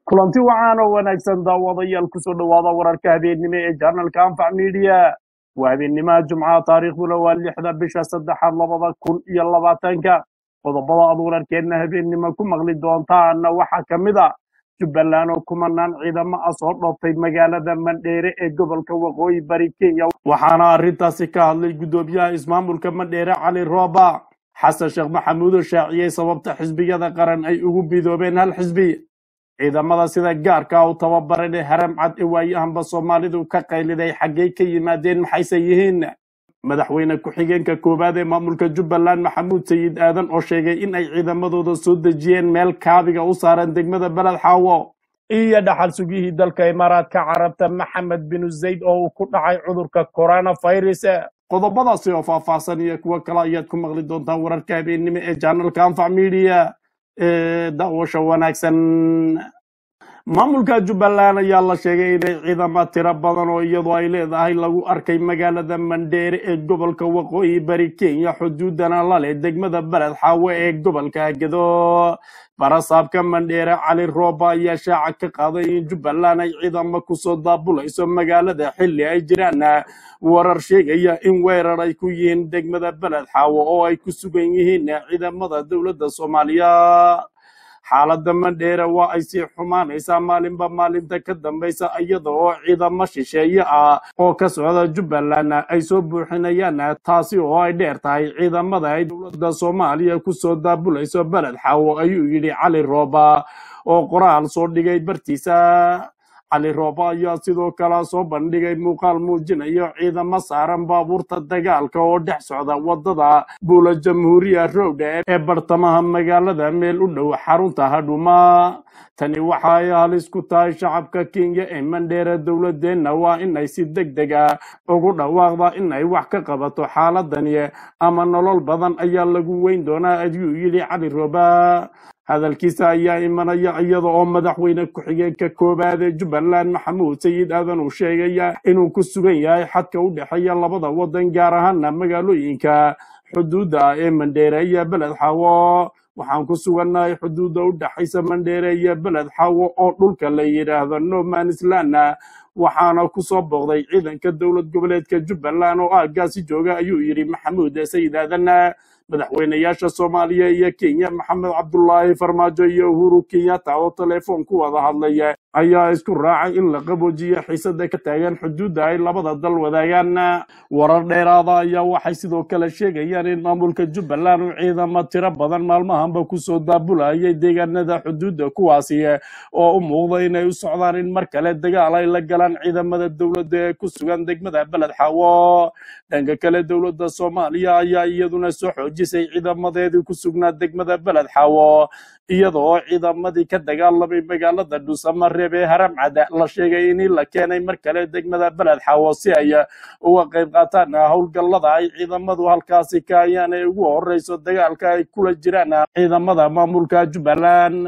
kulanti wacan oo wanaagsan daawadayaal kusoo dhowaada wararka habeennimo ee janalka anfac media waa habeennimaha jumcaha taariikhduna waa lixda bisha saddexaad labada kun iyo labaatanka qodobada aad wararkeenna habeennimo ku maqli doontaana waxaa ka mid a jubbaland oo kumanaan ciidamo ah soo dhooftay magaalada mandheere ee gobolka waqooyi bari kenya waxaana arrintaasi ka hadlay guddoomiyaha ismaamulka mandheere cali rooba xasan sheekh maxamuud oo shaaciyey sababta xisbiyada qaran ay ugu midoobeen hal xisbi ciidamada sida gaarka u tababaran ee haram cad ee waayahanba soomaalidu ka qayliday xaggay ka yimaadeen maxayse yihiin madaxweyne ku-xigeenka koowaad ee maamulka jubbaland maxamuud sayid aadan oo sheegay in ay ciidamadooda soo dejiyeen meel kaabiga u saaran degmada beled xaawo iyo dhaxal sugihii dalka imaaraadka carabta maxamed binu zayd oo uu ku dhacay cudurka coronavirus qodobadaasi oo faahfaahsan iyo kuwo kale ayaad ku maqli doontaan wararka habeennimo ee janalka anfac media ee daawasha wanaagsan maamulka jubbaland ayaa la sheegay inay ciidamo tiro badan oo iyadoo ay leedahay lagu arkay magaalada mandheere ee gobolka waqooyi bari kenya xuduudana la leh degmada beled xaawe ee gobolka gedo barasaabka mandheere cali rooba ayaa shaaca ka qaaday in jubbaland ay ciidamo kusoo daabulayso magaalada xilli ay jiraan warar sheegaya in weerar ay ku yihiin degmada beled xaawe oo ay ku sugan yihiin ciidamada dowladda soomaaliya xaaladda mandheere waa ay sii xumaanaysaa maalinba maalinta ka dambaysa iyada oo ciidamo shisheeye ah oo ka socda jubbaland ay soo buuxinayaan taasi oo ay dheer tahay ciidamada ay dowladda soomaaliya kusoo daabulayso beled xaawo ayuu yidhi cali rooba oo qoraal soo dhigay bartiisa cali rooba ayaa sidoo kale soo bandhigay muuqaal muujinayo ciidamo saaran baabuurta dagaalka oo dhex socda wadada buula jamhuuriya road ee bartamaha magaalada meel u dhow xarunta hadhuma tani waxa ay halis ku tahay shacabka kenya ee mandheere dowladeenna waa in ay si deg deg ah ugu dhawaaqda in ay wax ka qabato xaaladani ama nolol badan ayaa lagu weyn doonaa ayuu yidhi cali rooba hadalkiisa ayaa imanaya iyada oo madaxweyne ku-xigeenka koowaad ee jubbaland maxamuud sayid aadan uu sheegaya inuu ku sugan yahay xadka u dhexeeya labada wadan gaar ahaana magaalooyinka xuduudda ee mandheere iyo beled xaawo waxaan ku sugannahay xuduudda u dhexaysa mandheere iyo beled xaawo oo dhulka la yidhaahdo nomanisland waxaana ku soo booqday ciidanka dowlad goboleedka jubbaland oo aaggaasi jooga ayuu yidhi maxamuud sayid aadan madaxweynayaasha soomaaliya iyo kenya maxamed cabdulaahi farmaajo iyo uhuru kenyatta oo telefoon ku wada hadlaya ayaa isku raacay in la qaboojiyo xiisada ka taagan xuduudda ay labada dal wadaagaan warar dheeraada ayaa waxay sidoo kale sheegayaan in maamulka jubbaland uu ciidamo tiro badan maalmahanba kusoo daabulayay deegaanada xuduudda kuwaasi oo u muuqda inay u socdaan in mar kale dagaal ay la galaan ciidamada dowladda ee ku sugan degmada beled xaawo dhanka kale dowladda soomaaliya ayaa iyaduna soo xoojisay ciidamadeedii ku sugnaa degmada beled xaawo iyada oo ciidamadii ka dagaalamay magaalada dhuusamareeb ee haram cada la sheegay in la keenay mar kale degmada beled xaawo si ay uga qayb qaataan howlgallada ay ciidamadu halkaasi ka ayaan ay ugu horeyso dagaalka ay kula jiraan ciidamada maamulka jubbaland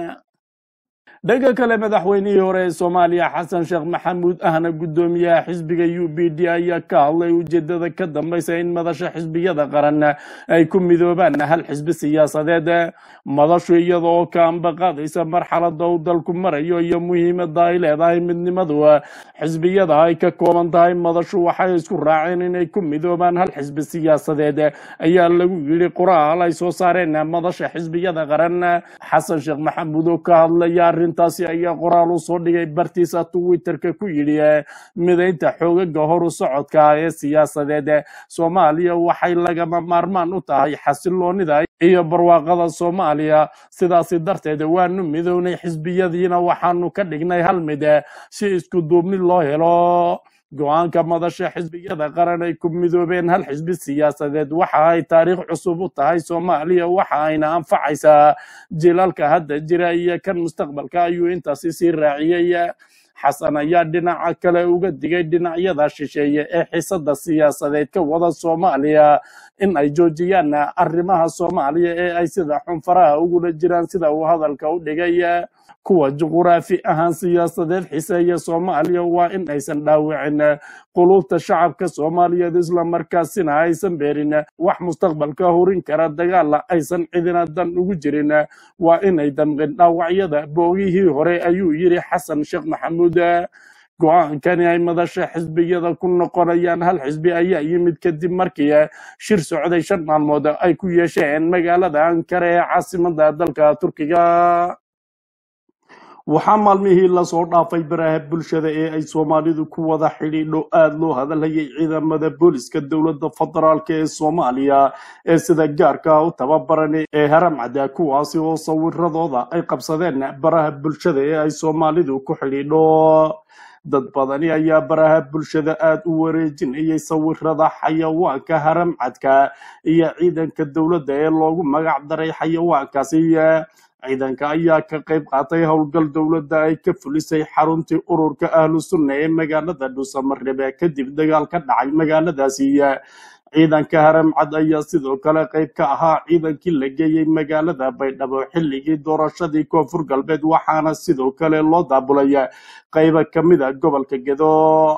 dhanka kale madaxweynihii hore ee soomaaliya xasan sheekh maxamuud ahna guddoomiyaha xisbiga u b d ayaa ka hadlay ujeedada ka dambaysa in madasha xisbiyada qaran ay ku midoobaan hal xisbi siyaasadeed madashu iyada oo ka ambaqaadaysa marxalada uu dalku marayo iyo muhiimada ay leedahay midnimadu xisbiyada ay ka kooban tahay madashu waxay isku raaceen inay ku midoobaan hal xisbi siyaasadeed ayaa lagu yidhi qoraal ay soo saareen madasha xisbiyada qaran xasan sheekh maxamuud oo ka hadlaya arrintaasi ayaa qoraal u soo dhigay bartiisa twitterka ku yidhi midaynta xoogaga horu socodka ee siyaasadeed soomaaliya waxay lagama maarmaan u tahay xasiloonida iyo barwaaqada soomaaliya sidaasi darteed waanu midownay xisbiyadiina waxaanu ka dhignay hal mid si isku duubni loo helo go-aanka madasha xisbiyada qaran ay ku midoobeen hal xisbi siyaasadeed waxa ay taariikh cusub u tahay soomaaliya waxa ayna anfacaysaa jilalka hadda jira iyo kan mustaqbalka ayuu intaasi sii raaciyey xasan ayaa dhinaca kale uga digay dhinacyada shisheeye ee xisada siyaasadeed ka wada soomaaliya in ay joojiyaan arrimaha soomaaliya ee ay sida xunfaraha ugula jiraan sida uu hadalka u dhigay kuwa juquraafi ahaan siyaasadeed xiseeya soomaaliya waa in aysan dhaawicin quluubta shacabka soomaaliyeed islamarkaasina aysan beerin wax mustaqbalka horin kara dagaala aysan cidina dan ugu jirin waa inay damqin dhaawacyada boogihii hore ayuu yidhi xasan sheekh maxamuud go-aankani ay madasha xisbiyada ku noqonayaan hal xisbi ayaa yimid kadib markii shir socday shan maalmood ay ku yeesheen magaalada ankara ee caasimada dalka turkiga waxaa maalmihii lasoo dhaafay baraha bulshada ee ay soomaalidu ku wada xidhiidho aada loo hadalhayay ciidamada booliska dowladda federaalk ee soomaaliya ee sida gaarka u tababaran ee haramcada kuwaasi oo sawiradooda ay qabsadeen baraha bulshada ee ay soomaalidu ku xidhiidho dad badani ayaa baraha bulshada aada u wareejinayay sawirada xayawaanka haramcadka iyo ciidanka dowladda ee loogu magac daray xayawaankaasi ciidanka ayaa ka qayb qaatay howlgal dowladda ay ka fulisay xaruntii ururka ahlu sunna ee magaalada dhuusamareebe kadib dagaal ka dhacay magaaladaasi ciidanka haramcad ayaa sidoo kale qayb ka ahaa ciidankii la geeyey magaalada baydhabo xilligii doorashadii koonfur galbeed waxaana sidoo kale loo daabulay qayba ka mid a gobolka gedo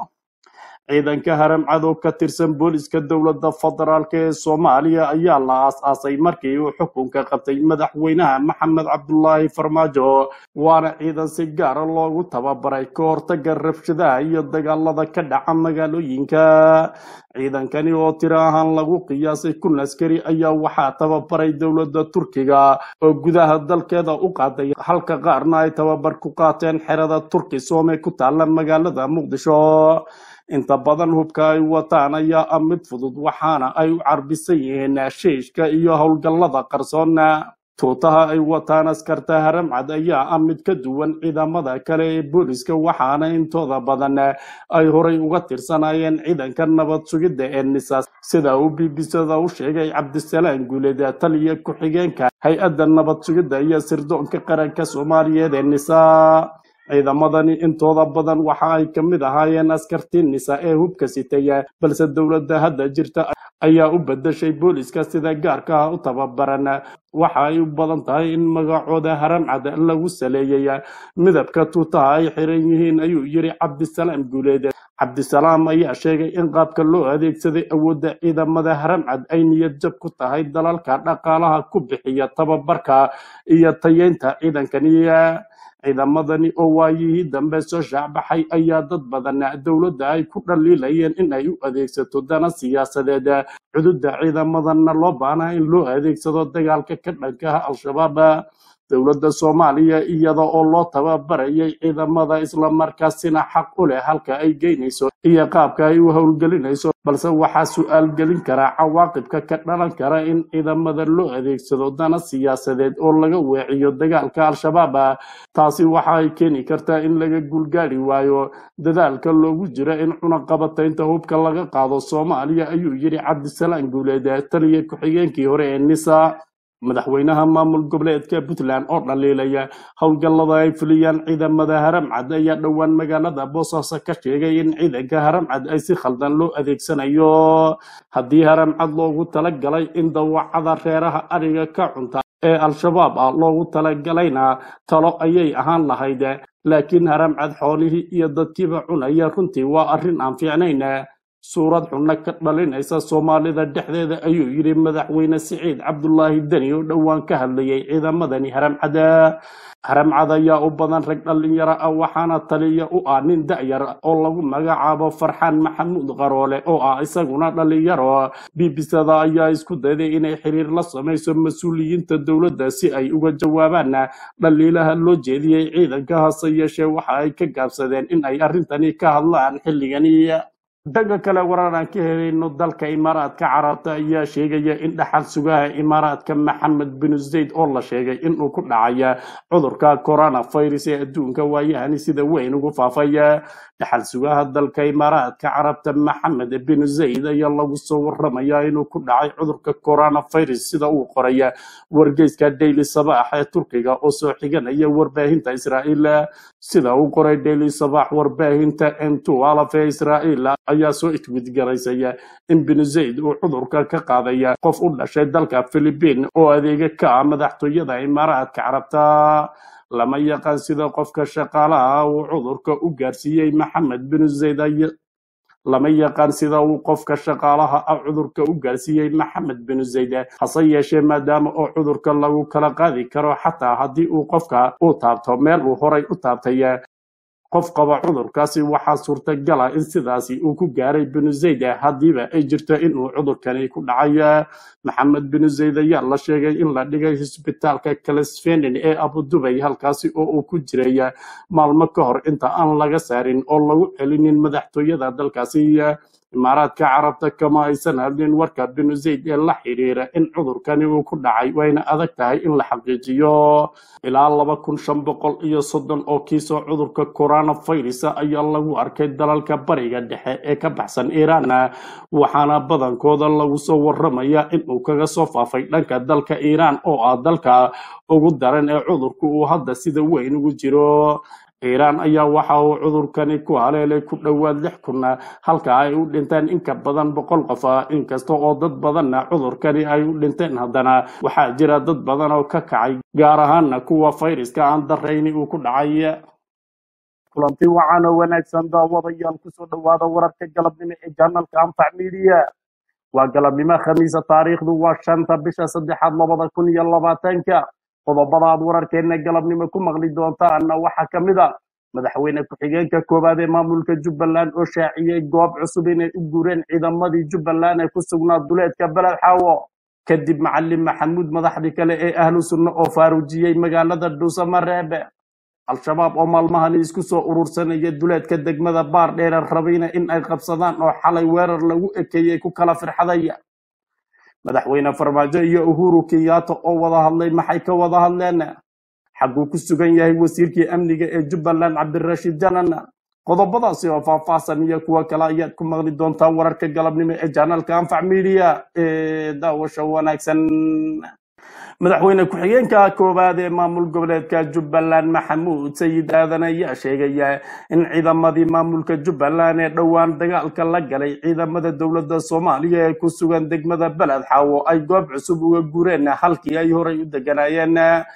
ciidanka haramcad oo ka tirsan booliska dowladda federaalk ee soomaaliya ayaa la aas-aasay markii uu xukunka qabtay madaxweynaha maxamed cabdulaahi farmaajo waana ciidan si gaara loogu tababaray ka hortaga rabshadaha iyo dagaalada ka dhaca magaalooyinka ciidankani oo tiro ahaan lagu qiyaasay kun askari ayaa waxaa tababaray dowladda turkiga oo gudaha dalkeeda u qaaday halka qaarna ay tababar ku qaateen xerada turki soome ku taalla magaalada muqdisho inta badan hubka ay wataan ayaa ah mid fudud waxaana ay u carbisan yihiin shiishka iyo howlgallada qarsoona tuutaha ay wataan askarta haramcad ayaa ah mid ka duwan ciidamada kale ee booliska waxaana intooda badan ay horay uga tirsanayeen ciidanka nabad sugidda ee nisaas sida uu bbcda u sheegay cabdisalaam guuleed taliya ku-xigeenka hay-adda nabad sugidda iyo sirdoonka qaranka soomaaliyeed ee nisaa ciidamadani intooda badan waxa ay ka mid ahaayeen askartii nisa ee hubka sitaya balse dowladda hadda jirta ayaa u bedeshay booliska sida gaarka ah u tababaran waxa ay u badan tahay in magacooda haramcad lagu saleeyay midabka tuutaha ay xiran yihiin ayuu yiri cabdisalaam guuleed cabdisalaam ayaa sheegay in qaabka loo adeegsaday awoodda ciidamada haramcad ay niyad jab ku tahay dalalka dhaqaalaha ku bixiya tababarka iyo tayeynta ciidankani ciidamadani oo waayihii dambe soo shaacbaxay ayaa dad badan dowladda ay ku dhaliilayeen in ay u adeegsato dana siyaasadeed cududa ciidamadana loo baahnaa in loo adeegsado dagaalka ka dhankaha al-shabaab dowladda soomaaliya iyada oo loo tababarayay ciidamada islamarkaasina xaq u leh halka ay geynayso iyo qaabka ay u howlgelinayso balse waxaa su-aal gelin karaa cawaaqibka ka dhalan kara in ciidamada loo adeegsado dana siyaasadeed oo laga weeciyo dagaalka al-shabaab taasi waxa ay keeni kartaa in laga guulgaari waayo dadaalka loogu jiro in cunaqabataynta hubka laga qaado soomaaliya ayuu yidhi cabdisalaam guuleed taliya ku-xigeenkii hore ee nisa madaxweynaha maamul goboleedka puntland oo dhaliilaya howlgallada ay fuliyaan ciidamada haramcad ayaa dhowaan magaalada boosaaso ka sheegay in ciidanka haramcad ay si khaldan loo adeegsanayo haddii haramcad loogu talagalay in dawacada reeraha ariga ka cunta ee al-shabaab ah loogu talagalayna talo ayay ahaan lahayd laakiin haramcad xoolihii iyo dadkiiba cunaya runtii waa arrin aan fiicnayn suurad xunno ka dhalinaysa soomaalida dhexdeeda ayuu yidhi madaxweyne siciid cabdulaahi deni oo dhowaan ka hadlayay ciidamadani haramcada haramcad ayaa u badan rag dhallinyaro ah waxaana taliya u ah nin da'yar oo lagu magacaabo farxaan maxamuud qaroole oo ah isaguna dhallinyaro bbcda ayaa isku dayday inay xiriir la samayso mas-uuliyiinta dowladda si ay uga jawaabaan dhaliilaha loo jeediyey ciidanka hase yeeshee waxa ay ka gaabsadeen in ay arrintani ka hadlaan xilligani dhanka kale warar aan ka helayno dalka imaaraadka carabta ayaa sheegaya in dhaxal sugaha imaaraadka maxamed bin zayd oo la sheegay inuu ku dhacaya cudurka coronavirus ee adduunka waayahani sida weyn ugu faafaya dhaxal sugaha dalka imaaraadka carabta maxamed bin zayd ayaa lagu soo waramaya inuu ku dhacay cudurka coronavirus sida uu qoraya wargeyska daily sabaax ee turkiga oo soo xiganaya warbaahinta israa'iil sida uu qoray daily sabaax warbaahinta n ee israa'iil ayaa soo itwidgaraysaya in bin zayd uu cudurka ka qaadaya qof u dhashay dalka philibiin oo adeega ka ah madaxtooyada imaaraadka carabta lama yaqaan sida qofka shaqaalaha uu cudurka u gaarsiiyey maxamed bin zayd ay- lama yaqaan sida uu qofka shaqaalaha ah cudurka u gaarsiiyey maxamed bin zayd hase yeeshee maadaama oo cudurka lagu kala qaadi karo xataa haddii uu qofka uu taabto meel uu horay u taabtay qof qaba cudurkaasi waxaa suurtagala in sidaasi uu ku gaaray binu zayd haddiiba ay jirto inuu cudurkani ku dhacay maxamed binu zayd ayaa la sheegay in la dhigay isbitaalka kalesfenin ee abudubay halkaasi oo uu ku jiray maalmo ka hor inta aan laga saarin oo lagu celinin madaxtooyada dalkaasi imaaraadka carabta kama aysan hadlin warka binu zayd ee la xidhiira in cudurkani uu ku dhacay wayna adag tahay in la xaqiijiyo ilaa laba kun shan boqol iyo soddon oo kiisoo cudurka coronavirus ayaa lagu arkay dalalka bariga dhexe ee ka baxsan iiraan waxaana badankooda lagu soo waramaya in uu kaga soo faafay dhanka dalka iiraan oo ah dalka ugu daran ee cudurku uu hadda sida weyn ugu jiro iiraan ayaa waxa uu cudurkani ku haleelay ku dhowaad lix kun halka ay u dhinteen in ka badan boqol qof ah inkasta oo dad badanna cudurkani ay u dhinteen haddana waxaa jira dad badan oo ka kacay gaar ahaana kuwa fayraska aan darayni uu ku dhacay kulanti wacan oo wanaagsan daawadayaal kusoo dhowaada wararka galabnimo ee janalka anfac media waa galabnimo khamiisa taariikhdu waa shanta bisha saddexaad labada kun iyo labaatanka qodobada aad wararkeena galabnimo ku maqli doontaana waxaa ka mid a madaxweyne ku-xigeenka koowaad ee maamulka jubbaland oo shaaciyey goob cusub inay u guureen ciidamadii jubbaland ee ku sugnaa duleedka beled xaawo kadib macalin maxamuud madaxdii kale ee ahlu sunno oo faaruujiyey magaalada dhuusamareebe al-shabaab oo maalmahani isku soo urursanaya duleedka degmada baar dheere rabayna in ay qabsadaan oo xalay weerar lagu ekeeyey ku kala firxadaya madaxweyne farmaajo iyo uhuru kenyatta oo wada hadlay maxay ka wada hadleen xaguu ku sugan yahay wasiirkii amniga ee jubbaland cabdirashiid janan qodobadaasi oo faahfaahsan iyo kuwo kale ayaad ku maqli doontaa wararka galabnimo ee janalka anfac media ee daawasho wanaagsan madaxweyne ku-xigeenka koowaad ee maamul goboleedka jubbaland maxamuud sayid aadan ayaa sheegaya in ciidamadii maamulka jubbaland ee dhowaan dagaalka la galay ciidamada dowladda soomaaliya ee ku sugan degmada beled xaawo ay goob cusub uga gureen halkii ay horay u deganaayeen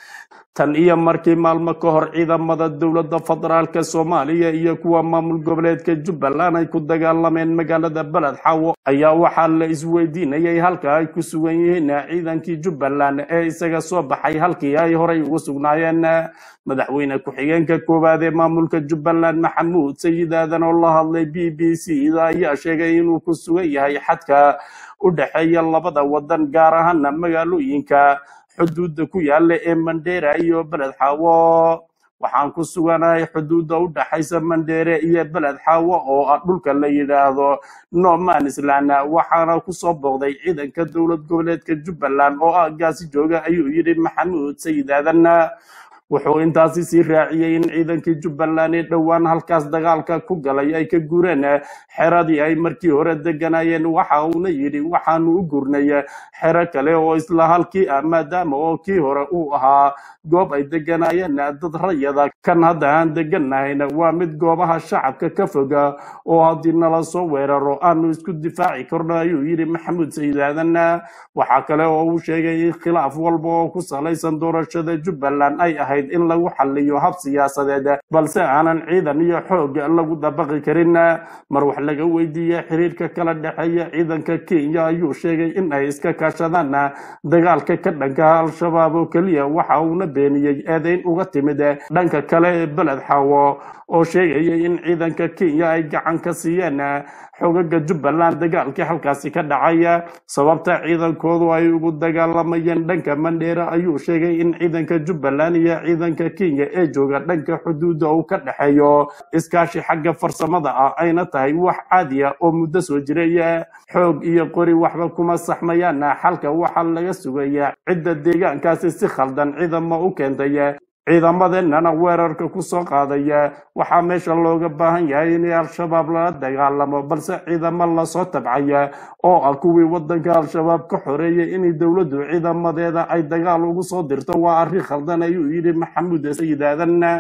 tan iyo markii maalmo ka hor ciidamada dowladda federaalka soomaaliya iyo kuwa maamul goboleedka jubbaland ay ku dagaalameen magaalada beled xaawo ayaa waxaa la isweydiinayay halka ay ku sugan yihiin ciidankii jubbaland ee isaga soo baxay halkii ay horay ugu sugnaayeen madaxweyne ku-xigeenka koowaad ee maamulka jubbaland maxamuud sayid aadan oo la hadlay b b c da ayaa sheegay inuu ku sugan yahay xadka u dhexeeya labada wadan gaar ahaana magaalooyinka xuduudda ku yaala ee mandheera iyo beled xaawo waxaan ku suganahay xuduudda u dhaxaysa mandheere iyo beled xaawo oo ah dhulka la yidhaahdo nomanisland waxaana kusoo booqday ciidanka dowlad goboleedka jubbaland oo ah gaasi jooga ayuu yidhi maxamuud sayid aadan wuxuu intaasi sii raaciyey in ciidankii jubbaland ee dhowaan halkaas dagaalka ku galay ay ka gureen xeradii ay markii hore deganayeen waxa uuna yidhi waxaanu u gurnay xero kale oo isla halkii ah maadaama oo kii hore uu ahaa goob ay deganayeen dad rayada kan hadda aan deganahayna waa mid goobaha shacabka ka foga oo haddii nala soo weeraro aanu isku difaaci karno ayuu yidhi maxamuud sayid aadan waxaa kale oo uu sheegay in khilaaf walba oo ku salaysan doorashada jubbaland ay ahayd in lagu xaliyo hab siyaasadeed balse aanan ciidan iyo xoog lagu dabaqi karin mar wax laga weydiiyey xiriirka kala dhexeeya ciidanka kenya ayuu sheegay in ay iska kaashadaan dagaalka ka dhanka al-shabaab oo keliya waxa uuna beeniyey eedeyn uga timid dhanka kale ee beled xaawo oo sheegayay in ciidanka kenya ay gacan ka siiyeen xogaga jubbaland dagaalkii halkaasi ka dhacay sababta ciidankoodu ay ugu dagaalamayeen dhanka mandheera ayuu sheegay in ciidanka jubbaland iyo ciidanka kenya ee jooga dhanka xuduudda uu ka dhexeeyo iskaashi xagga farsamada ah ayna tahay wax caadi ah oo muddo soo jiray xoog iyo qori waxba kuma saxmayaan xalka waxaa laga sugaya cidda deegaankaasi si khaldan ciidamo u keentay ciidamadeenana weerarka ku soo qaadaya waxaa meesha looga baahan yahay in al-shabaab lala dagaalamo balse ciidamo lasoo tabcaya oo ah kuwii wadanka al-shabaab ka xoreeyay in dowladdu ciidamadeeda ay dagaal ugu soo dirto waa arrin khaldan ayuu yidhi maxamuud sayid aadan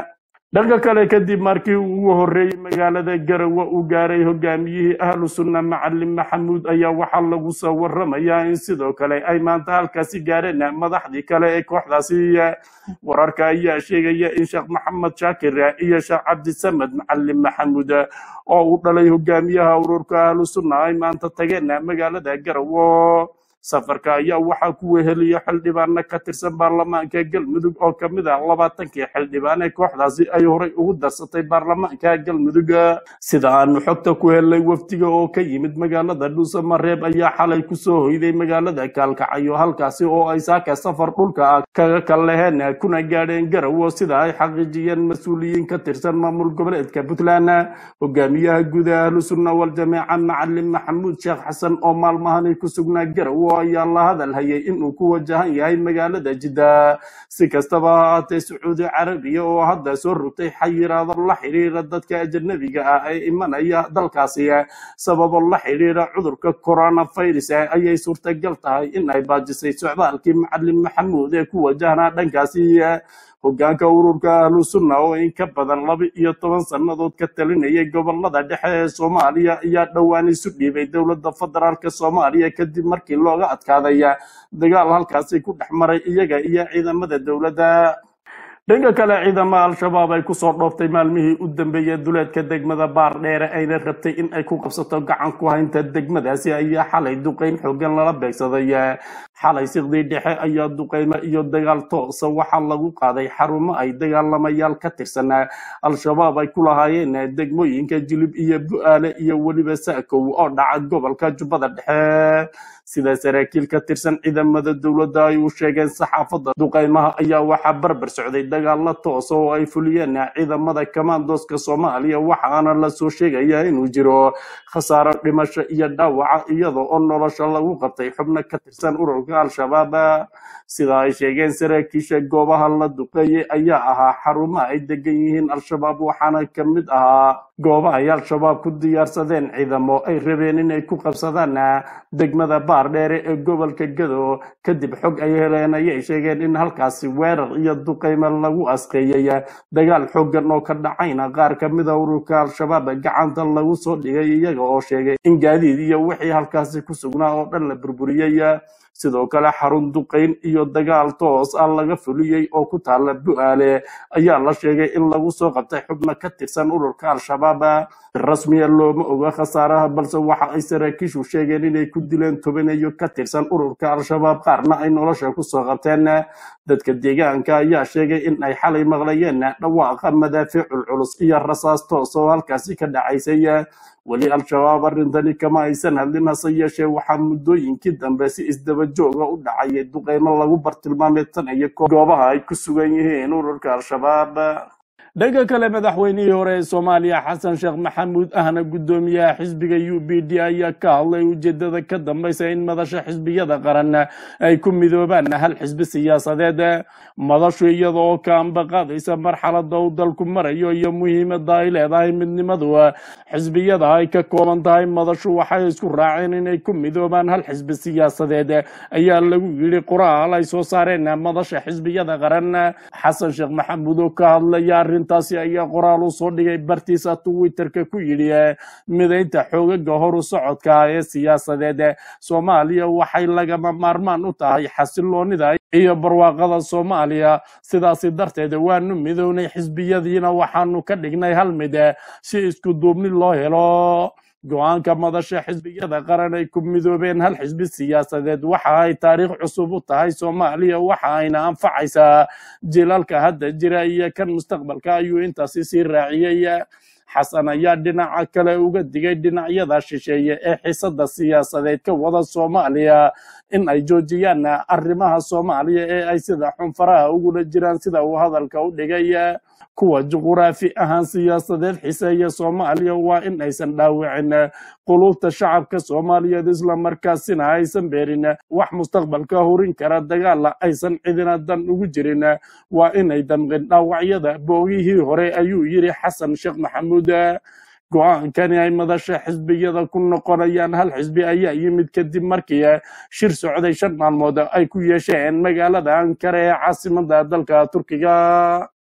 dhanka kale kadib markii uu ugu horreeyey magaalada garowe uu gaaray hogaamiyihii ahlu sunna macalin maxamuud ayaa waxaa lagu soo waramayaa in sidoo kale ay maanta halkaasi gaareen madaxdii kale ee kooxdaasi wararka ayaa sheegaya in sheekh maxamed shaakir iyo sheekh cabdisamed macalin maxamuud oo uu dhalay hogaamiyaha ururka ahlu sunna ay maanta tageen magaalada garowe safarka ayaa waxaa ku weheliya xildhibaano ka tirsan baarlamaanka galmudug oo ka mid ah labaatankii xildhibaan ee kooxdaasi ay horay ugu darsatay baarlamaanka galmudug sida aanu xogta ku helnay wafdiga oo ka yimid magaalada dhuusamareeb ayaa xalay kusoo hoyday magaalada kaalkacyo halkaasi oo ay saaka safar dhulka ah kaga kalleheen kuna gaadheen garowo sida ay xaqiijiyeen mas-uuliyiin ka tirsan maamul goboleedka puntland hogaamiyaha guud ee ahlu sunna waljamaaca macalin maxamuud sheekh xasan oo maalmahani ku sugnaa garowo ayaa la hadal hayay inuu ku wajahan yahay magaalada jidda si kastaba ha ahaatee sacuudi carabiya oo hadda soo rogtay xayiraado la xidhiira dadka ajanabiga ah ee imanaya dalkaasi sababo la xidhiira cudurka coronavirus ayay suurtagal tahay in ay baajisay socdaalkii macalin maxamuud ee ku wajahnaa dhankaasi hogaanka ururka ahlu sunna oo in ka badan laba iyo toban sannadood ka talinayay gobolada dhexe ee soomaaliya ayaa dhowaan isu dhiibay dowladda federaalk soomaaliya kadib markii looga adkaaday dagaal halkaasi ku dhex maray iyaga iyo ciidamada dowladda dhanka kale ciidamada al-shabaab ay kusoo dhooftay maalmihii u dambeeyey duleedka degmada baardheere ayna rabtay in ay ku qabsato gacan ku haynta degmadaasi ayaa xalay duqeyn xoogan lala beegsaday xalay siqdii dhexe ayaa duqeymo iyo dagaal toosa waxaa lagu qaaday xarumo ay dagaalamayaal ka tirsan al-shabaab ay ku lahaayeen degmooyinka jilib iyo bu-aale iyo weliba saakow oo dhaca gobolka jubbada dhexe sida saraakiil ka tirsan ciidamada dowladda ay u sheegeen saxaafadda duqeymaha ayaa waxaa barbar socday dagaalo toosa oo ay fuliyeen ciidamada kamaandoska soomaaliya waxaana lasoo sheegaya inuu jiro khasaaro dhimasho iyo dhaawaca iyada oo nolosha lagu qabtay xubno ka tirsan ururka al-shabaab sida ay sheegeen saraakiisha goobaha la duqeeyey ayaa ahaa xarumaha ay degan yihiin al-shabaab waxaana ka mid ahaa goobaha ay al-shabaab ku diyaarsadeen ciidamo ay rabeen inay ku qabsadaan degmada baardheere ee gobolka gado kadib xog ay heleen ayay sheegeen in halkaasi weerar iyo duqeymo lagu asqeeyey dagaal xoogan oo ka dhacayna qaar ka mida ururka al-shabaab gacanta lagu soo dhigay iyaga oo sheegay in gaadiid iyo wixii halkaasi ku sugnaa oo dhan la burburiyey sidoo kale xarun duqeyn iyo dagaal toos ah laga fuliyey oo ku taala bu-aale ayaa la sheegay in lagu soo qabtay xubno ka tirsan ururka al-shabaab si rasmiya looma oga khasaaraha balse waxa ay saraakiishu sheegeen inay ku dileen tobaneeyo ka tirsan ururka al-shabaab qaarna ay nolosha kusoo qabteen dadka deegaanka ayaa sheegay in ay xalay maqlayeen dhawaaqa madaafiicul culus iyo rasaas toos oo halkaasi ka dhacaysay weli al-shabaab arrintani kama aysan hadlin hase yeeshee waxaa muddooyinkii dambe si isdaba jooga u dhacayay duqeymo lagu bartilmaameedsanaya goobaha ay ku sugan yihiin ururka al-shabaab dhanka kale madaxweynihii hore ee soomaaliya xasan sheekh maxamuud ahna guddoomiyaha xisbiga u b d ayaa ka hadlay ujeedada ka dambeysa in madasha xisbiyada qaran ay ku midoobaan hal xisbi siyaasadeed madashu iyada oo ka ambaqaadaysa marxalada uu dalku marayo iyo muhiimada ay leedahay midnimadu xisbiyada ay ka kooban tahay madashu waxay isku raaceen inay ku midoobaan hal xisbi siyaasadeed ayaa lagu yidhi qoraal ay soo saareen madasha xisbiyada qaran xasan sheekh maxamuud oo ka hadlaya arrintaasi ayaa qoraal u soo dhigay bartiisa twitterka ku yidhi midaynta xoogaga horu socodka ee siyaasadeed soomaaliya waxay lagama maarmaan u tahay xasiloonida iyo barwaaqada soomaaliya sidaasi darteed waanu midownay xisbiyadiina waxaanu ka dhignay hal mid si isku duubni loo helo go-aanka madasha xisbiyada qaran ay ku midoobeen hal xisbi siyaasadeed waxa ay taariikh cusub u tahay soomaaliya waxa ayna anfacaysaa jilalka hadda jira iyo kan mustaqbalka ayuu intaasi sii raaciyey xasan ayaa dhinaca kale uga digay dhinacyada shisheeye ee xisada siyaasadeed ka wada soomaaliya in ay joojiyaan arrimaha soomaaliya ee ay sida xunfaraha ugula jiraan sida uu hadalka u dhigay kuwa juquraafi ahaan siyaasadeed xiseeya soomaaliya waa in aysan dhaawicin quluubta shacabka soomaaliyeed islamarkaasina aysan beerin wax mustaqbalka horin kara dagaala aysan cidina dan ugu jirin waa inay damqin dhaawacyada boogihii hore ayuu yidhi xasan sheekh maxamuud go-aankani ay madasha xisbiyada ku noqonayaan hal xisbi ayaa yimid kadib markii shir socday shan maalmood ay ku yeesheen magaalada ankara ee caasimada dalka turkiga